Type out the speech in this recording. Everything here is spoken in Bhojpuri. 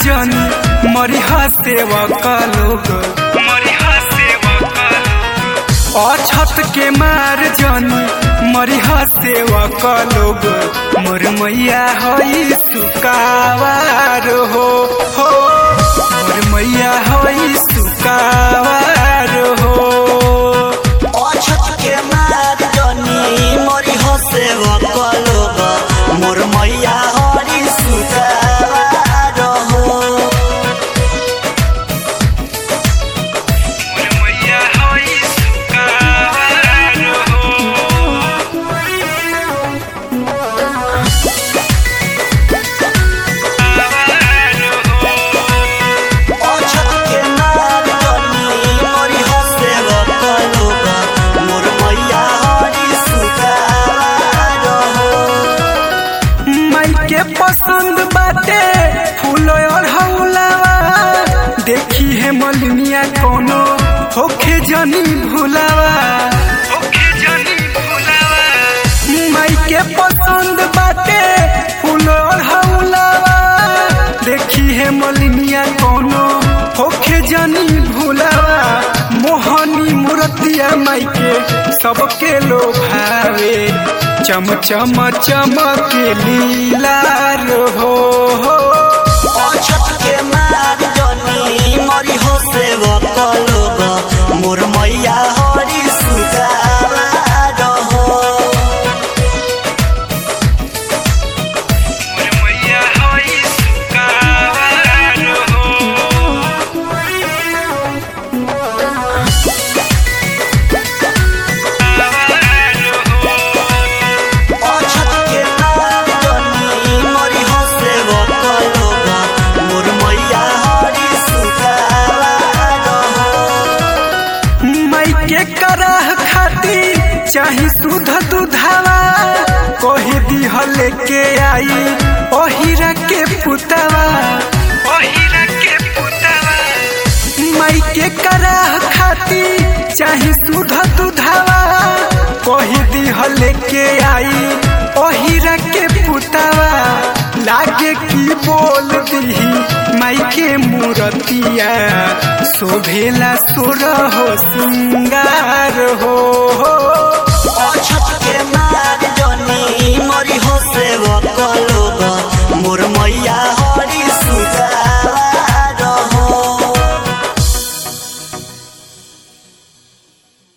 जनी मरिहा सेवक लोग मरिहा सेवक अछत के मार जनी मरिहा सेवक लोग मोर मैया हई सुकावार हो हो मोर मैया हई सुकावार हो अछत के मार जनी मरी हसे लोग मोर मैया हरी सुतार हो मोर मैया हई सुकावार हो अछत के मार जनी मरी हसे लोग मोर मैया हरी सुतार हो माई के पसंद बाटे फूल और हौलावा देखी है मलिनिया कोनो होखे जनी भुलावा होखे जनी भुलावा माई के पसंद बाटे फूल और हौलावा देखी है मलिनिया कोनो होखे जनी भुलावा मोहनी मूर्तिया माई के सबके लोभावे चम चम चमके लीलार हो हो अछत के मार जनी मरी हसे लोग मोर मैया हरी सुतार हो मैया हई सुकावार हो अछत के मार जनी मरी हसे लोग मोर मैया हरी सुतार हो माई के कराह खाती चाही सुध दुधावा कही दिहल के आई ओहिरा के पुतावा ओहिरा के पुतावा माई के कराह खाती चाही सुध दुधावा कही दिहल के आई ओहिरा के पुतावा लागे की बोल दीही माई के मूरतिया शोभेला सुर हो सिंगार हो